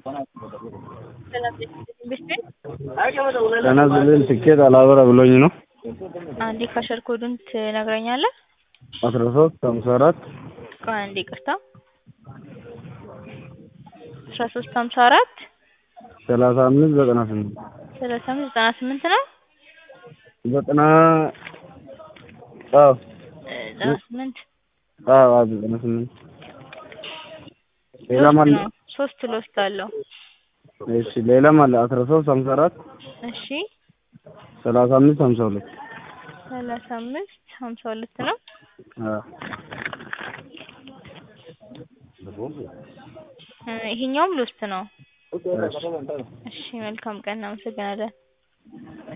ተናዝልን ትኬት አላበራ ብሎኝ ነው። አንዴ ካሸር ኮዱን ትነግረኛለህ? አስራ ሶስት ሀምሳ አራት ቆይ አንዴ ይቅርታ አስራ ሶስት ሀምሳ አራት ሰላሳ አምስት ዘጠና ስምንት ሰላሳ አምስት ዘጠና ስምንት ነው ዘጠና አዎ ዘጠና ስምንት አዎ አዎ ዘጠና ስምንት ሌላም አለ ነው ሶስት ሎስት አለው እሺ ሌላም አለ አስራ ሶስት ሀምሳ አራት እሺ ሰላሳ አምስት ሀምሳ ሁለት ሰላሳ አምስት ሀምሳ ሁለት ነው አዎ እ ይሄኛውም ሎስት ነው እሺ እሺ መልካም ቀን እናመሰግናለን